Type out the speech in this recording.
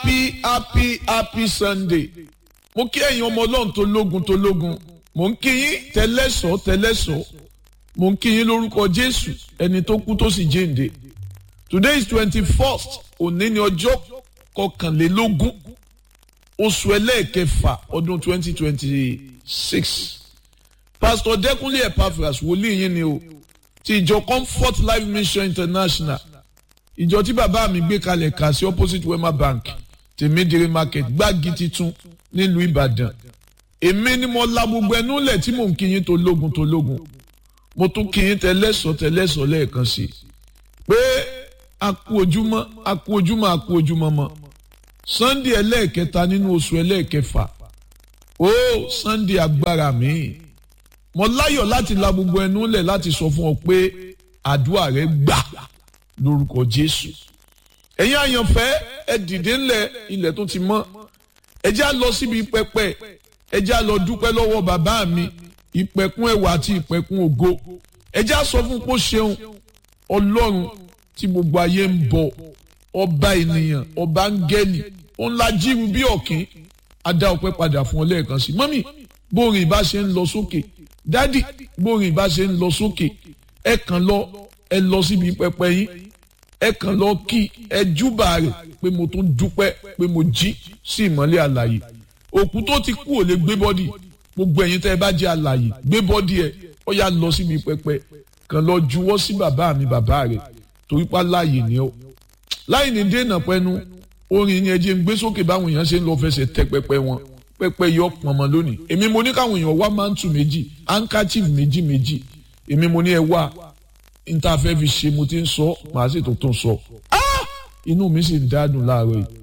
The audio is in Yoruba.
happy happy happy sunday mo kí ẹ̀yin ọmọ ọlọ́run tó lógun tó lógun mo ń kí yín tẹ́lẹ̀sọ́ tẹ́lẹ̀sọ́ mo ń kí yín lórúkọ jésù ẹni tó kú tó sì jíǹde today is twenty first òní ni ọjọ́ kọkànlélógún oṣù ẹlẹ́ẹ̀kẹfà ọdún twenty twenty six pastor dẹkùnlé epaphras wòlíì yín ni o ti ìjọ comfort life mission international ìjọ tí bàbá mi gbé kalẹ̀ kà sí opposite wema bank tèmídìrí market gbági titun nílùú ìbàdàn èmi ni mo la gbogbo ẹnu lẹ̀ tí mò ń kíyìn tó lógun tó lógun mo tún kíyìn tẹlẹ́sọ̀ tẹlẹ́sọ̀ lẹ́ẹ̀kan sí i pé a kú ojúmọ́ a kú ojúmọ́ a kú ojúmọ́ mọ́ sunday ẹlẹ́ẹ̀kẹta nínú oṣù ẹlẹ́ẹ̀kẹfà ó sunday agbára mi mo láyọ̀ láti la gbogbo ẹnu lẹ̀ láti sọ fún ọ pé àdúrà rẹ gbà lórúkọ jésù ẹ̀yin àyànfẹ́ ẹ dìde ńlẹ̀ ilẹ̀ tó ti mọ́ ẹ já lọ síbi pẹpẹ ẹ já lọ dúpẹ́ lọ́wọ́ bàbá mi ìpẹ̀kun ẹwà àti ìpẹ̀kun ògo ẹ já sọ fún kó ṣeun ọlọ́run tí gbogbo ayé ń bọ ọba ènìyàn ọba áńgẹ́lì òun la jíru bí ọ̀kín adá ọpẹ́ padà fún ọ lẹ́ẹ̀kan sí mọ́mì bórin ìbá ṣe ń lọ sókè dádì bórin ìbá ṣe ń lọ sókè ẹ kàn lọ ẹ lọ síbi pẹpẹ yín ẹ kàn lọ kí ẹ júbà rẹ̀ pé mo tún dúpẹ́ pé mo jí sí ìmọ́lẹ̀ àlàyé òkú tó ti kú ò lè gbé bọ́dì gbogbo ẹ̀yin tẹ́ ẹ bá jẹ́ àlàyé gbé bọ́dì ẹ ó yá lọ síbi pẹpẹ kàn lọ juwọ́ sí bàbá mi bàbá rẹ̀ torí pa láàyè ni ó láì ní dènà pẹ́nu orin yẹn jẹ́ ń gbé sókè báwọn èèyàn ṣe ń lọ fẹsẹ̀ tẹ pẹpẹ wọn pẹpẹ yọ pọnmọ lónìí èmi mo ní káwọn èèyàn wá mántù méjì handkerchief méjì méjì èmi mo ní ẹ wá níta fẹ́ fi ṣe mo ti ń sọ màá sì tó tún sọ inú mi sì ń dádùn láàárọ̀ yìí